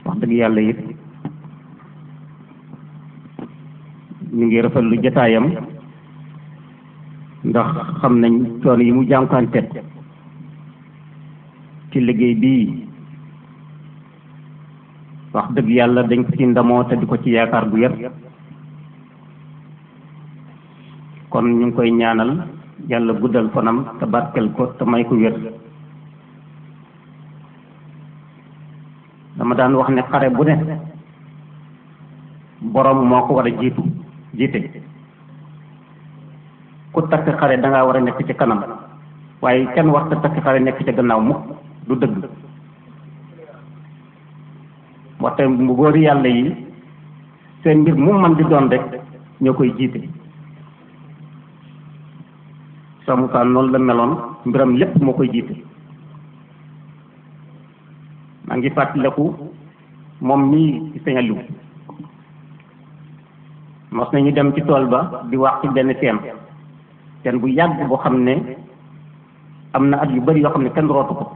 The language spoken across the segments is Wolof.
wax dëgg yàlla it ñu ngi rafetlu jataayam ndax xam nañ coono yi mu jànkuwanteet ci liggéey bii wax dëgg yàlla dañ ko ci ndamoo te di ko ci yaakaar bu yar kon ñu ngi koy ñaanal yàlla guddal fanam te barkel ko te may ko wér dama daan wax ne xare bu ne borom moo ko war a jiitu jiite ku takk xare da ngaa war a nekk ci kanam waaye kenn war ta takk xare nekk ci gannaaw mukk du dëgg waxte mu góori yàlla yi seen mbir mu man di doon rek ñoo koy jiite Cheikh Moussa noonu la meloon mbiram lépp moo koy jiite maa ngi fàttaliku moom mii ci Sëñ Aliou mos nañu dem ci tool ba di wax ci benn teen teen bu yàgg boo xam ne am na at yu bari yoo xam ne kenn rootu ko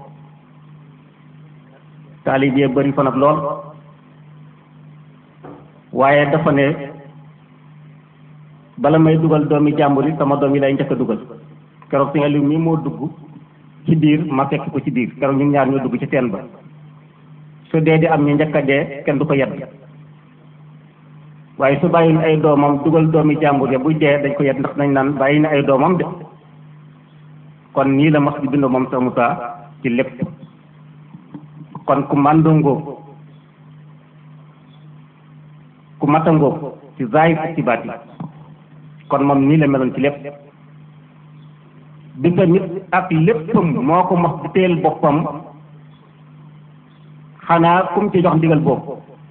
taalib yee bari fa nag lool waaye dafa ne bala may dugal doomi jàmbur yi sama doom yi lay njëkk a dugal keroog Sëñ Aliou mii moo dugg ci biir ma fekk ko ci biir keroog ñun ñaar ñoo dugg ci teen ba su dee di am ñu njëkk a dee kenn du ko yedd waaye su bàyyil ay doomam dugal doomi jàmbur ya buy dee dañ ko yedd ndax nañ naan bàyyi na ay doomam de kon nii la mos di bind moom sa Moussa ci lépp kon ku màndongoo ku matangoo ci zaahir ak ci baati kon moom nii la meloon ci lépp bi tamit ak léppam moo ko mos di teel boppam xanaa kum ci jox ndigal boobu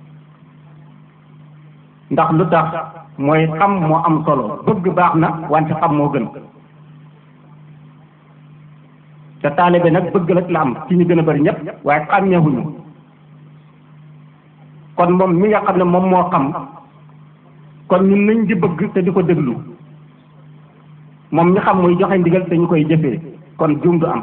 ndax lu tax mooy xam moo am solo bëgg baax na wante xam moo gën te taalibe nag bëgg rek la am ci ñu gën a bari ñëpp waaye xàmmeewuñu kon moom mi nga xam ne moom moo xam kon ñun nañ di bëgg te di ko déglu moom mi xam muy joxe ndigal te ñu koy jëfee kon juum du am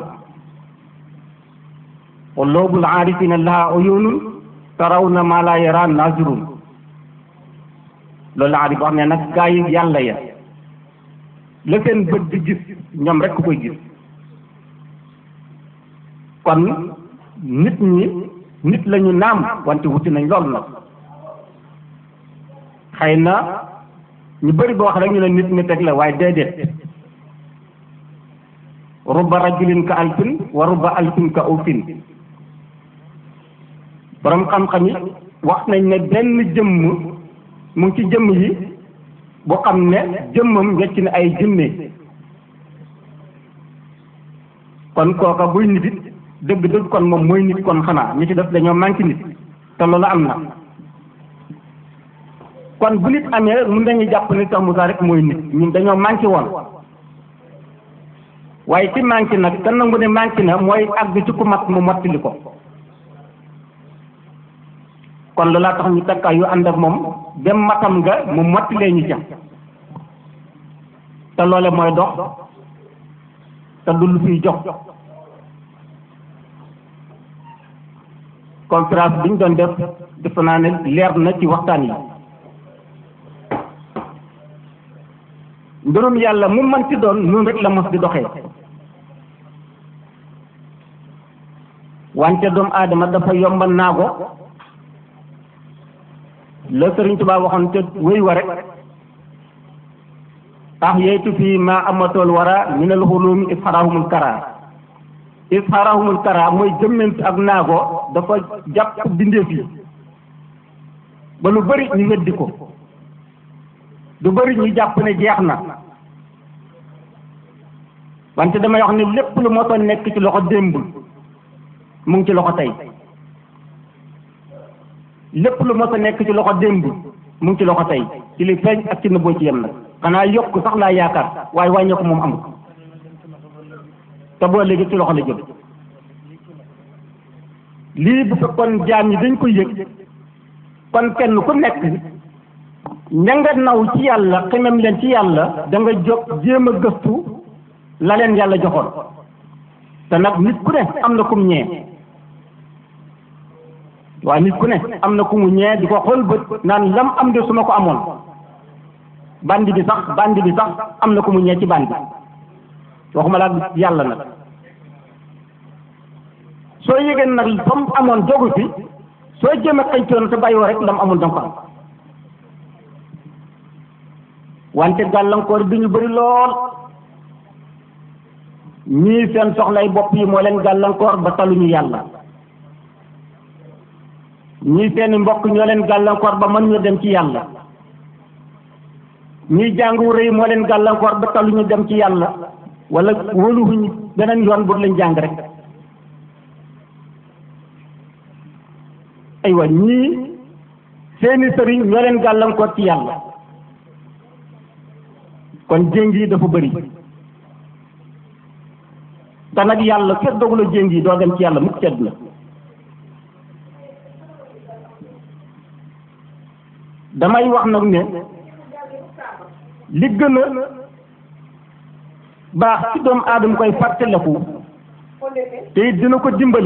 quluubul aarifiina lahaa uyuunun tarawna maa laa yaraa naazirun loolu la aarif wax ne nag gaa yi yàlla ya la seen bët di gis ñoom rek ku koy gis kon nit ñi nit lañu naam wante wuti nañ lool nag xëy na ñu bëri boo wax rek ñu ne nit nit rek la waaye déedéet rubba rajulin ka alfin wa rubba alfin ka ufin borom xam-xam yi wax nañ ne benn jëmm mu ngi ci jëmm yi bu xam ne jëmmam wecc na ay junne kon kooka buy nit it dëgg-dëgg kon moom mooy nit kon xanaa ñi ci def dañoo manqué nit te loolu am na kon bu nit amee mun nañu jàpp ne Cheikh Moussa rek mooy nit ñun dañoo manqué woon waaye ci manqué nag te nangu ne manqué na mooy àgg ci ku mat mu mottali ko kon loolaa tax ñu takkaay yu ànd ak moom dem matam nga mu mottilee ñu ca te loole mooy dox te du lu fiy jox conférence bi ñu doon def defe naa ne leer na ci waxtaan yi mbirum yàlla mu mën ci doon noonu rek la mos di doxee wante doomu aadama dafa yomba naago la Sëriñ Tuubaa waxoon te wéy wa rek tax yeytu fii maa amatool wara minal xulumi isxarahumul kara isxarahumul kara mooy jëmmant ak naago dafa jàpp bindeef yi ba lu bari ñu weddi ko lu bari ñu jàpp ne jeex na wante damay wax ne lépp lu mosoon nekk ci loxo démb mu ngi ci loxo tey lépp lu mos a nekk ci loxo démb mu ngi ci loxo tey ci li feeñ ak ci nëbboo ci yem nag xanaa yokk sax laa yaakaar waaye wàññeeku moom amul te boo léegi ci loxo la jëm lii bu fekkoon jaam yi dañ ko yëg kon kenn ku nekk ña nga naw ci yàlla xemem leen ci yàlla da nga jóg jéem a gëstu la leen yàlla joxoon te nag nit ku ne am na kum ñee waaye nit ku ne am na ku mu ñee di ko xool bët naan lam am de su ma ko amoon bandi bi sax bandi bi sax am na ku mu ñee ci bandi waxuma laa yàlla nag soo yëgee nag fa mu amoon jogu fi soo jéem a xëytoon te bàyyoo rek lam amul danga ko am wante gàllankoor bi ñu bëri lool ñii seen soxlay bopp yi moo leen gàllankoor ba taluñu yàlla ñii seeni mbokk ñoo leen gàllankoor ba mën ñu dem ci yàlla ñii jàngu rëy moo leen gàllankoor ba taluñu dem ci yàlla wala wóoluwuñu beneen yoon bu lañ jàng rek aywa ñii seeni sëriñ ñoo leen gàllankoor ci yàlla kon jéng yi dafa bëri te nag yàlla fekk dogula jéng yi doo dem ci yàlla mukk cedd na damay wax nag ne li gën a baax ci doomu aadama koy fàttaliku te it dina ko dimbale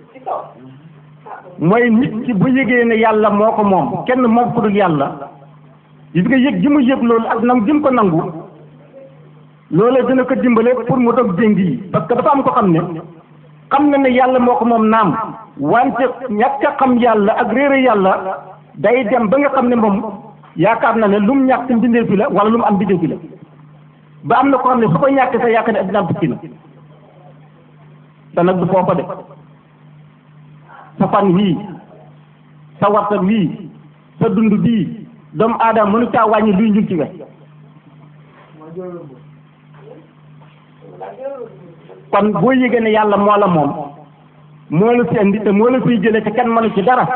mooy nit ki bu yëgee ne yàlla moo ko moom kenn moom ku dul yàlla gis nga yëg ji mu yëg loolu ak nangu ji mu ko nangu loolee dina ko dimbale pour mu dog jéng yi parce que dafa am ko xam ne xam na ne yàlla moo ko moom naam wante ñàkk a xam yàlla ak réere yàlla day dem ba nga xam ne moom yaakaar na ne lu mu ñàkk mbindee fi la wala lu mu am mbindee fi la ba am na ko xam ne su ko ñàkkee sa yaakaar ne addina tukki na te nag du foofa de sa fan wii sa warta wii sa dund bii doomu aadama mënu caa wàññi luy njul ci we kon boo yëgee ne yàlla moo la moom moo la fi indi te moo la fiy jëlee te kenn mënu ci dara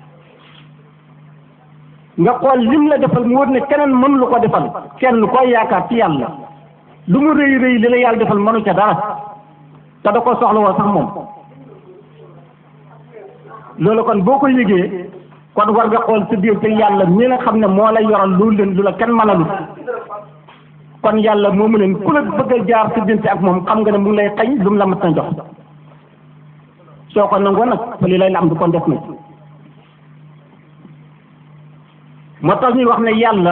nga xool lim la defal mu wër ne keneen mënu lu ko defal kenn koy yaakaar ci yàlla lu mu rëy rëy li la yàlla defal mënu ca dara te da ko soxla woo sax moom loolu kon boo ko yëgee kon war nga xool sa biir te yàlla mi nga xam ne moo la yoral lu leen lu la kenn mënalut kon yàlla moomu leen ku la bëgg a jaar sa diggante ak moom xam nga ne mu ngi lay xañ lu mu la mat na jox soo ko nangoo nag fa li lay la am du kon def na moo tax ñuy wax ne yàlla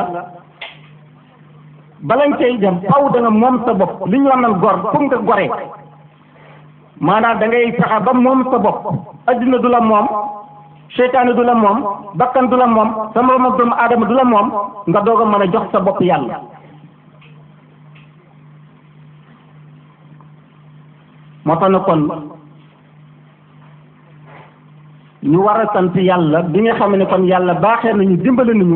balañ cay dem faw da nga moom sa bopp li ñu wax naan gor pour nga goree maanaam da ngay fexe ba moom sa bopp addina du la moom seytaane du la moom bakkan du la moom sa moroom ak doomu aadama du la moom nga doog a mën a jox sa bopp yàlla moo tax na kon ñu war a sant yàlla bi nga xam ne kon yàlla baaxee nañu dimbale nañu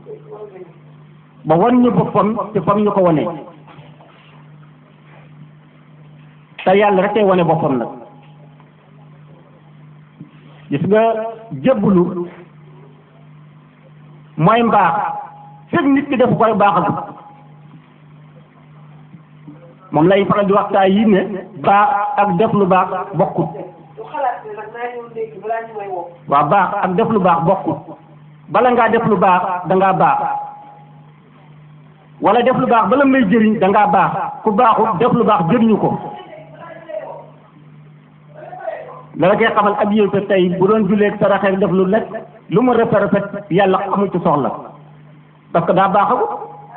ba wan ñu boppam ci fam ñu ko wanee te yàlla rek ay wane boppam nag gis nga jébbulu mooy mbaax fekk nit ki def koy baaxal moom lay faral di waxtaan yi ne baax ak def lu baax bokkut waaw baax ak def lu baax bokkut bala ngaa def lu baax dangaa baax wala def lu baax bala may jëriñ dangaa baax ku baaxut def lu baax jëriñu ko dala koy xamal ab yéew tey bu doon julleeg saraxeek def lu lekk lu mu rafet rafet yàlla amu ci soxla parce que daa baaxagut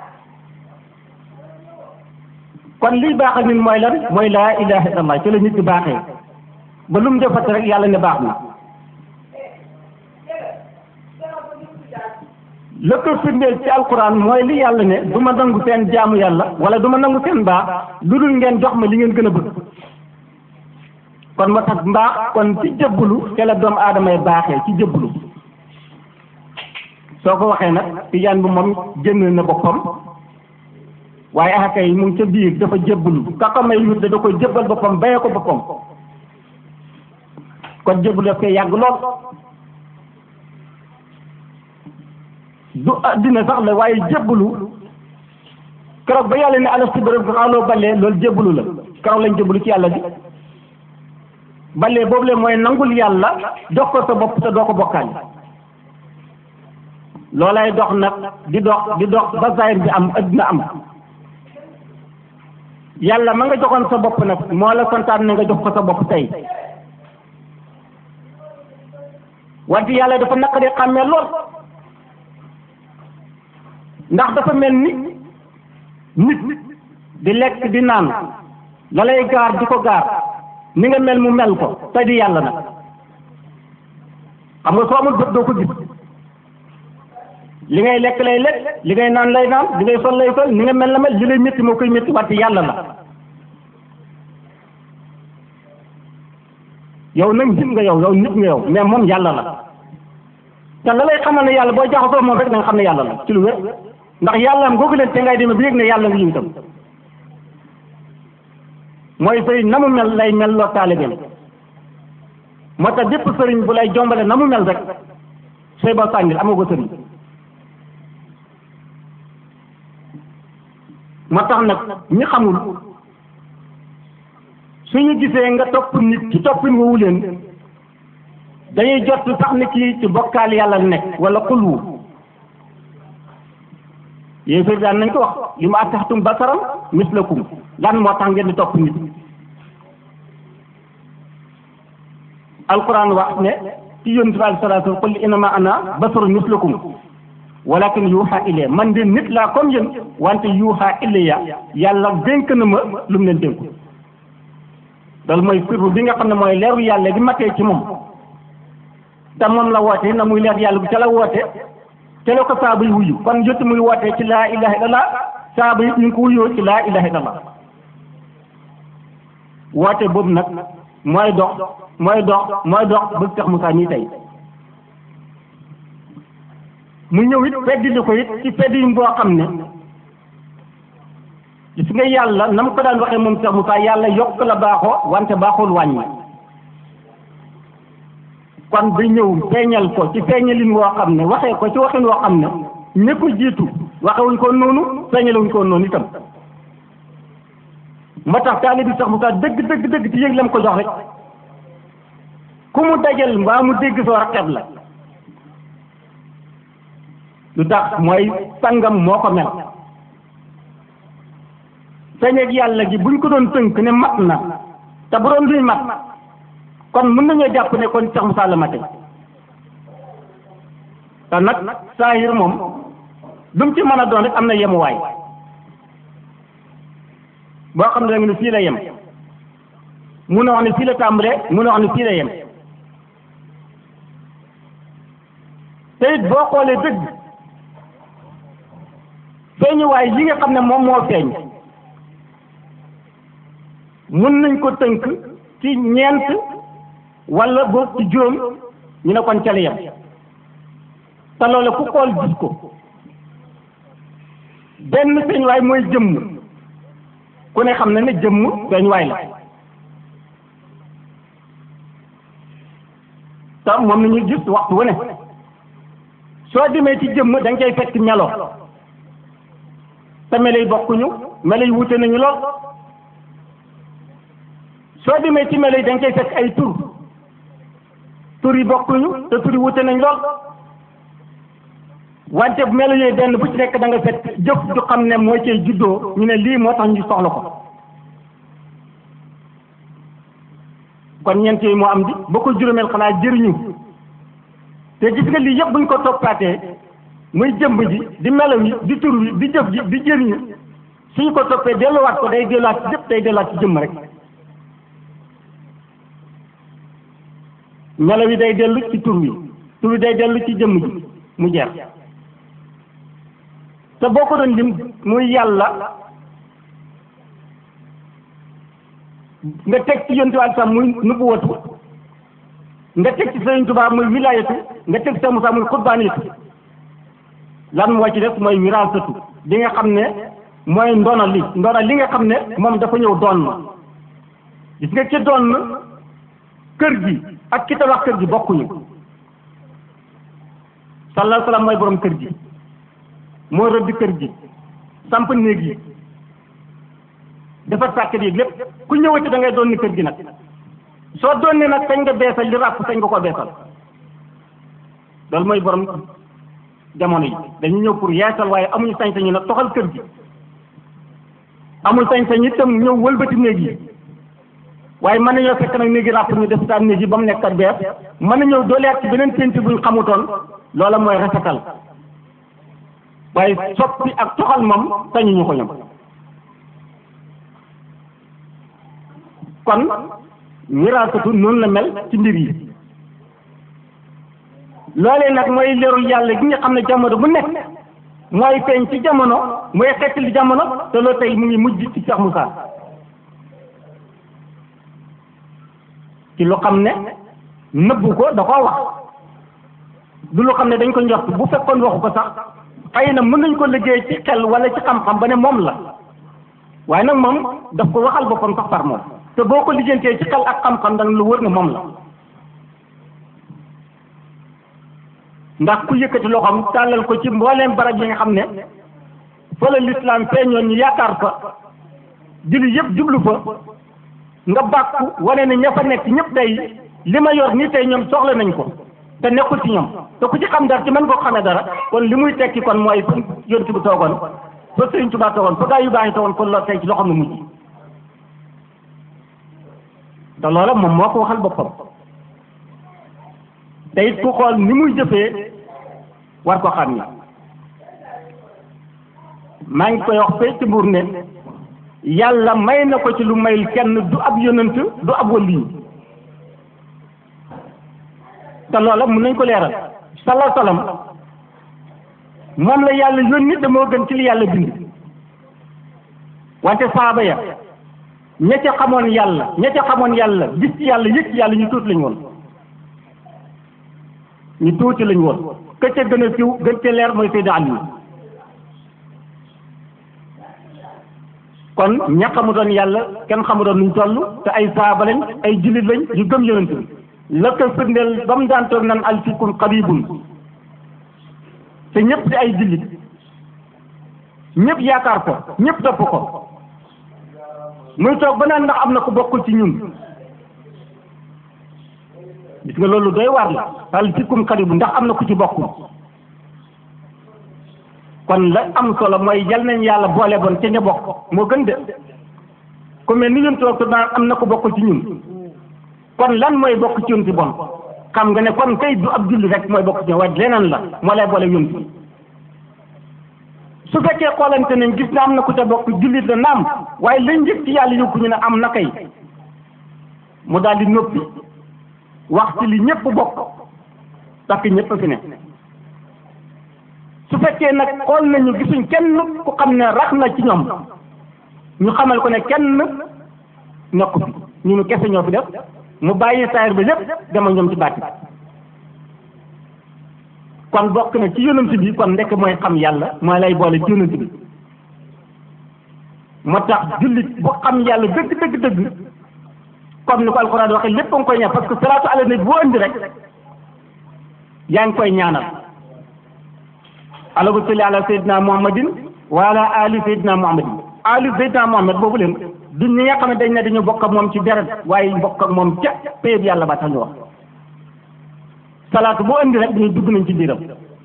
kon liy baaxal nit mooy lan mooy laa ilaha illallah ci la nit di baaxee ba lu mu defati rek yàlla ne baax na la ko firndeel ci alquran mooy li yàlla ne du ma nangu seen jaamu yàlla wala du ma nangu seen mbaax lu dul ngeen jox ma li ngeen gën a bëgg kon moo tax mbaax kon ci jëbbulu te la doomu aadama yi baaxee ci jëbbulu soo ko waxee nag tijaan bi moom génn na boppam waaye axaka yi mu ngi ca biir dafa jëbbulu ka ko may wut da koy jëbbal boppam bayee ko boppam kon jëbbulu daf koy yàgg lool du addina sax la waaye jébbalu keroog ba yàlla ne alastu bi rabbikum qaaluu ballee loolu jébbalu la keroog lañ jébbalu ci yàlla bi ballee boobu le mooy nangul yàlla jox ko sa bopp te doo ko bokkaale loolay dox nag di dox di dox ba zahir bi am addina am yàlla ma nga joxoon sa bopp nag moo la santaan ne nga jox ko sa bopp tey wante yàlla dafa naqaree xàmmee lool ndax dafa mel ni nit di lekk di naan la lay gaar di ko gaar ni nga mel mu mel ko te di yàlla nag xam nga soo amul bët doo ko gis li ngay lekk lay lekk li ngay naan lay naan li ngay sol lay sol ni nga mel la mel li lay métti moo koy métti wante yàlla la yow nag nit nga yow yow nit nga yow mais moom yàlla la te la lay xamal ne yàlla boo jaxasoo moom rek da nga xam ne yàlla la ci lu wér ndax yàlla am googu leen te ngay demee bi yëg ne yàlla nga yiw itam mooy sëriñ na mu mel lay mel loo taalibeem moo tax bépp sëriñ bu lay jombale na mu mel rek sooy ba sànnil amoo ko sëriñ moo tax nag ñi xamul suñu gisee nga topp nit ci toppin woowu leen dañuy jot sax ni kii ci bokkaal yàlla nekk wala xulwu yéen fii daan nañ ko wax li ma ataxtum basaram mislakum lan moo tax ngeen di topp nit alquran wax ne ci yonent bi aleyhi salaatu qul innama ana basarun mislakum walakin yuuxa ilayya man de nit laa comme yéen wante yuuxa ilayya yàlla dénk na ma lu mu leen dénku loolu mooy sirru bi nga xam ne mooy leeru yàlla bi matee ci moom te moom la woote na muy leer yàlla bi ca la woote te la ko saaba yi wuyu kon jot muy wootee ci laa ilaha illallah saaba yi ñu ngi ko wuyoo ci laa ilaha illallah woote boobu nag mooy dox mooy dox mooy dox bëgg tax Moussa nii tey mu ñëw it feddili ko it ci feddi boo xam ne gis nga yàlla na mu ko daan waxee moom Cheikh Moussa yàlla yokk la baaxoo wante baaxul wàññi kon bi ñëw feeñal ko ci feeñalin woo xam ne waxee ko ci waxin woo xam ne ña ko jiitu waxewuñ ko noonu feeñalewuñ ko noonu itam moo tax taalibi Cheikh Moussa dëgg dëgg dëgg ci yëg la mu ko jox rek ku mu dajal mbaa mu dégg soo raqeb la lu tax mooy sangam moo ko mel feeñeeg yàlla gi buñ ko doon tënk ne mat na te bu doon duy mat kon mën nañoo jàpp ne kon Cheikh Moussa la mate te nag saahir moom lu mu ci mën a doon rek am na yemuwaay boo xam ne da nga ne fii la yem mun a wax ne fii la tàmbalee mun a wax ne fii la yem te it boo xoolee dëgg feeñuwaay yi nga xam ne moom moo feeñ mun nañ ko tënk ci ñeent wala boog ci juróom ñu ne kon ca la yem te loolu ku xool gis ko benn feeñuwaay mooy jëmm ku ne xam na ne jëmm feeñuwaay la te moom la ñuy gis waxtu wu ne soo demee ci jëmm da nga koy fekk melo te melo yi bokkuñu melo yi wute nañu lool soo demee ci melo yi da nga koy fekk ay tur tur yi bokkuñu te tur yi wute nañ lool wante melo yooyu benn bu ci nekk da nga fekk jëf ju xam ne moo cay juddoo ñu ne lii moo tax ñu soxla ko kon ñeent yooyu moo am di ba ko juróomeel xanaa jëriñu te gis nga lii yëpp buñ ko toppaatee muy jëmb ji di melo yi di tur wi di jëf ji di jëriñu suñ ko toppee delluwaat ko day delluwaat ci jëpp day delluwaat ci jëmm rek melo yi day dellu ci tur wi tur wi day dellu ci jëmm ji mu jeex te boo ko doon lim muy yàlla nga teg ci yontuwaat sax muy nubuwatu nga teg ci Sëriñ Tuubaa muy wilaayatu nga teg ci Sëriñ Musaa muy xutbaaniyatu lan moo ci def mooy wiraasatu li nga xam ne mooy ndono li ndono li nga xam ne moom dafa ñëw doon ma gis nga ci doon kër gi ak ki tabax kër gi bokkuñu sallallahu salaam mooy borom kër gi moo rëdd kër gi samp néeg yi defar sàkket yi lépp ku ñëwati da ngay doon ni kër gi nag soo doon ne nag sañ nga beesal li ràpp sañ nga ko beesal loolu mooy borom jamono yi dañu ñëw pour yeesal waaye amuñu sañ-sañu nag toxal kër gi amul sañ-sañ itam ñëw wëlbati néeg yi waaye mën nañoo fekk nag néegi ràpp ñu def daan néegi ba mu nekkat bees mën nañoo dooleet ci beneen peinture buñ xamutoon loola mooy rafetal waaye soppi ak toxal moom sañuñu ko ñoom kon miraasatu noonu la mel ci mbir yi loolee nag mooy leerul yàlla gi nga xam ne jamono bu nekk mooy feeñ ci jamono mooy xettali jamono te loolu tey mu ngi mujj ci Cheikh Moussa ci lu xam ne nëbbu ko da koo wax du lu xam ne dañ ko njort bu fekkoon waxu ko sax xëy na mën nañ ko liggéey ci xel wala ci xam-xam ba ne moom la waaye nag moom daf ko waxal boppam sax par moom te boo ko lijjantee ci xel ak xam-xam danga lu wër ne moom la ndax ku yëkkati loxoom tàllal ko ci mbooleem barab yi nga xam ne fa la lislaam feeñoon ñu yaakaar fa julli yëpp jublu fa nga bàkku wane ne ña fa nekk ñëpp tey li ma yor nii tey ñoom soxla nañ ko te nekkul ci ñoom te ku ci xam dara ci mën koo xamee dara kon li muy tekki kon mooy fa yonent bi toogoon fa Sëriñ Tuubaa toogoon fa gaa yu baax yi toogoon kon loolu tey ci loxoom la mujj te loola moom moo ko waxal boppam te it ku xool ni muy jëfee war ko xam ni maa ngi koy wax fee ci mbuur ne yàlla may na ko ci lu mayul kenn du ab yonent du ab waliyu te loola mun nañ ko leeral salaa salaam moom la yàlla yónni te moo gën ci li yàlla bind wante saaba ya ña ca xamoon yàlla ña ca xamoon yàlla gis ci yàlla yëg ci yàlla ñu tuuti lañ woon ñu tuuti lañ woon ka ca gën a siw gën ca leer mooy Seydina Ali kon ña xamutoon yàlla kenn xamutoon nuñ toll te ay saaba lañ ay jullit lañ yu gëm yonent bi la ko firndeel ba mu daan toog naan alfikum qaribun te ñëpp di ay jullit ñëpp yaakaar ko ñëpp topp ko muy toog ba naan ndax am na ko bokkul ci ñun gis nga loolu doy waar la alfikum qaribun ndax am na ku ci bokkul kon la am solo mooy yal nañ yàlla boole bon ca ña bokk moo gën de ku mel ni ñun toog te naan am na ko bokkul ci ñun kon lan mooy bokk ci yonti bon xam nga ne kon kay du ab julli rek mooy bokk ci waaye leneen la moo lay boole yonti su fekkee xoolante nañ gis na am na ku ca bokk jullit la naam waaye lañ njëkk ci yàlla yóbbu ñu ne am na kay mu daal di noppi wax ci li ñëpp bokk parce que ñëpp fi ne su fekkee nag xool nañu gisuñ kenn ku xam ne rax na ci ñoom ñu xamal ko ne kenn nekku fi ñu nu kese ñoo fi def mu bàyyi saayir ba lépp dama ñoom ci bàtti kon bokk na ci yonent bi kon ndekk mooy xam yàlla mooy lay boole ci yonent bi moo tax jullit bu xam yàlla dëgg dëgg dëgg comme ni ko alxuraan waxee lépp nga koy ñaan parce que salaatu ala nabi boo indi rek yaa ngi koy ñaanal allahumma salli ala sayyidina muhammadin wa ala ali sayyidina muhammadin ali sayyidina muhammad boobu leen du ñi nga xam ne dañ ne dañu bokk ak moom ci deret waaye bokk ak moom ca péyeb yàlla ba tax ñu wax salaatu boo indi rek dañuy dugg nañ ci biiram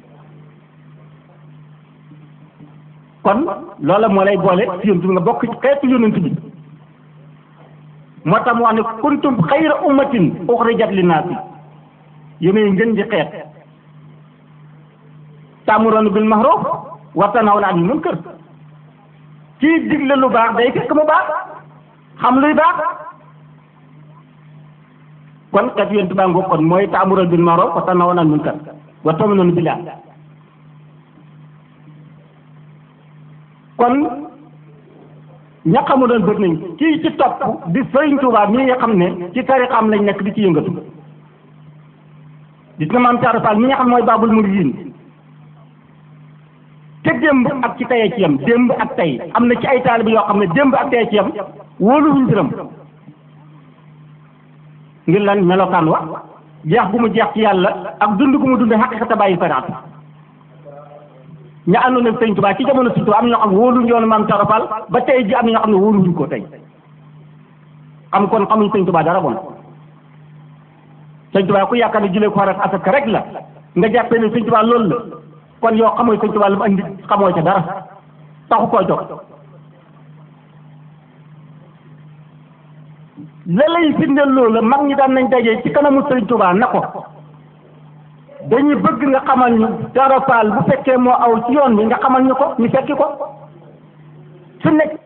kon loola moo lay boole ci yonent bi nga bokk ci xeetu yonent bi moo tax mu wax ne kuntum xayra ummatin uxrijat linnaasi yéenay ngeen di xeet taamuroona bil ma'ruf wa tanhawna anil munkar kii digle lu baax day fekk mu baax xam luy baax kon kat yonent baa ngoog kon mooy taamuroona bil ma'ruf wa tanhawna anil munkar wa tu'minuuna billah kon ña xamu doon bëgg nañ kii ci topp di Sëriñ Tuubaa mi nga xam ne ci tarixam lañ nekk di ci yëngatu gis na maam Thiara Fall mi nga xam mooy baabul muridiin te démb ak ci tayee ci yam démb ak tey am na ci ay taalibe yoo xam ne démb ak tayee ci yam wóoluwuñ biram ngir lan melokaan wa jeex gu mu jeex ci yàlla ak dund gu mu dund xaqiqata bàyyi fanaat ña àndoon ak sëñ Tuubaa ci jamono sëñ Tuubaa am na ñoo xam ne wóoluñ yoonu maam Thiara Fall ba tey ji am na ñoo xam ne wóoluwuñ ko tey xam kon xamuñ sëñ Tuubaa dara bon sëñ Tuubaa ku yaakaar ne jëlee ko xarat asaka rek la nga jàppee ne sëñ Tuubaa loolu la kon yow xamoo sëñ Tuubaa lu mu andi xamoo ca dara taxu koo jóg la lay firndeel loolu mag ñi daan nañ daje ci kanamu Sëriñ Tuubaa na ko dañuy bëgg nga xamal ñu dara faal bu fekkee moo aw ci yoon bi nga xamal ñu ko ñu fekki ko su nekk